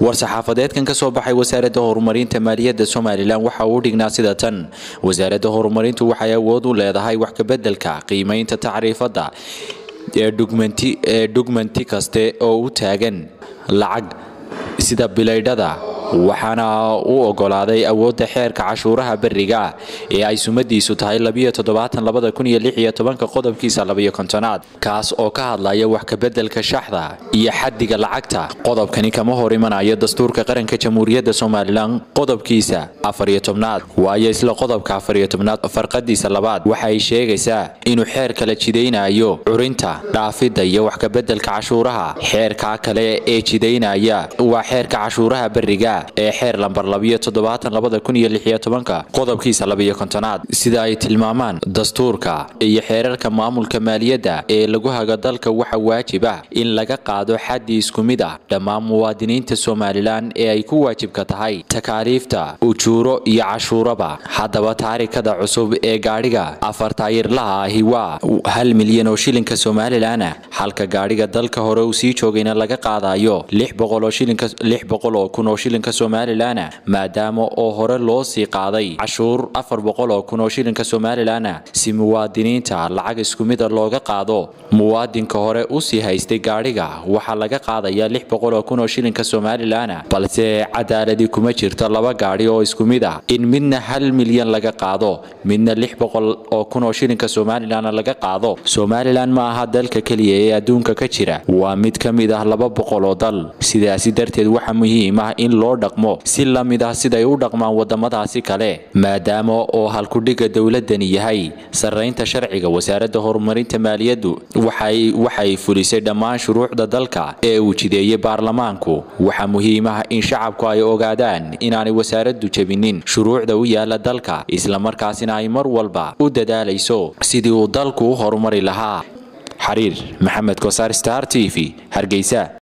war-saxaafadeedkan ka soo baxay wasaaradda horumarinta maaliyadda somalilan waxa uu dhignaa sida tan wasaaradda horumarintu waxay awood u leedahay wax kabeddelka qiimaynta tacriifadda ee dhugmanti kaste oo u taagan lacag sida bilaydhada waxaana u ogolaaday awoodda xeerka cashuuraha beriga ee ay sumadiisu tahay qodobkiisa labayokontonaad kaas oo ka hadlaya wax kabeddelka shaxda iyo xaddiga lacagta qodobkani kama hor imanayo dastuurka qaranka jamhuuriyadda somalilan qodobkiisa afariyo tobnaad waayo isla qodobka afariyo tobnaad farqadiisa labaad waxay sheegaysaa inuu xeer kala jidaynayo curinta dhaafidda iyo wax kabeddelka cashuuraha xeerkaa kale ee jidaynaya waa xeerka cashuuraha beriga ee xeer lambar qodobkiisa labiyo kontonaad sida ay tilmaamaan dastuurka iyo xeerarka maamulka maaliyadda ee lagu hago dalka waxa waajib ah in laga qaado xaddi isku mid ah dhammaan muwaadiniinta somalilan ee ay ku waajibka tahay takaaliifta ujuuro iyo cashuuraba haddaba taarikada cusub ee gaadhiga afar taayirlaha ahi waa hal milyan oo shilinka somalilan halka gaadhiga dalka hore uu sii joogayna laga qaadayo oo kun oo shilinka somalilan maadaama oo hore loo sii qaaday cashuur afar boqol oo kun oo shilinka somalilan si muwaadiniinta lacag isku mida looga qaado muwaadinka hore usii haystay gaadhiga waxaa laga qaadaya lix boqol oo kun oo shilinka somalilan balse cadaaladi kuma jirto laba gaadhi oo isku mid ah in midna hal milyan laga qaado midna lix boqol oo kun oo shilinka somalilan laga qaado somalilan ma aha dalka keliya ee adduunka ka jira waa mid ka mid ah laba boqol oo dal sidaasi darteed waxaa muhiim ah in loo dhaqmo si la mid ah siday u dhaqmaan wadamadaasi kale maadaama oo halkudhiga dowladani yahay sarraynta sharciga wasaaradda horumarinta maaliyaddu waxay fulisay dhammaan shuruucda dalka ee uu jideeyey baarlamaanku waxaa muhiim ah in shacabku ay ogaadaan inaanay wasaaraddu jebinin shuruucda u yaala dalka islamarkaasina ay mar walba u dadaalayso sidii uu dalku u horumari lahaa xariir maxamed kosaar star t v hargeysa